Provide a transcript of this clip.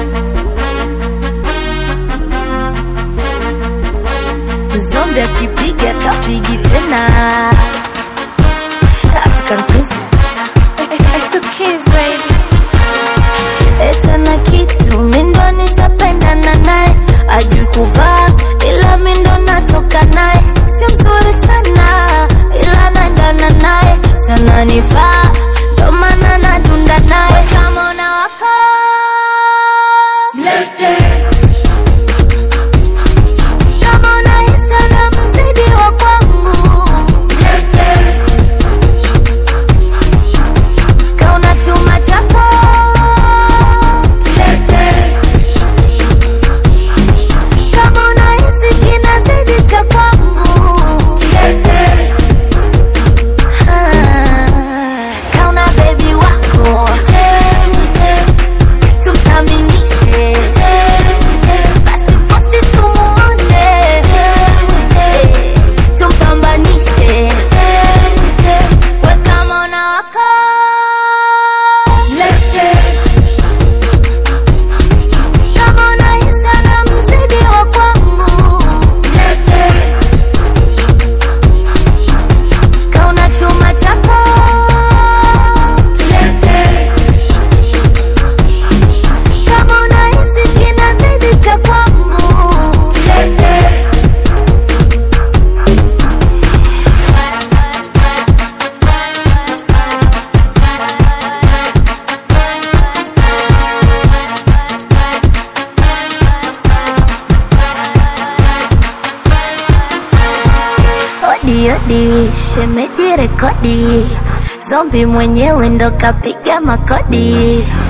Zombi akipiga kapigi tena. African princess. It's the kids, baby. Eta na kitu mindo nishapendana naye, ajui kuvaa ila mindo natoka naye, sio mzuri sana ila naendana naye, sana nifaa ndo maana nadunda naye kama unawaka mlete kama unahisi na mzidi wa kwangu mlete kauna chuma chako kilete kama unahisi kinazidi cha kwangu kilete kauna bebi wako tumkamilishe basi posti tumuone tumpambanishe we kama unawaka lete kama unahisi na mzidi wa kwangu lete kauna chuma chako kilete kama unahisi kinazidi cha kwangu kilete Odi odi, shemeji rekodi, zombi mwenyewe ndo kapiga makodi.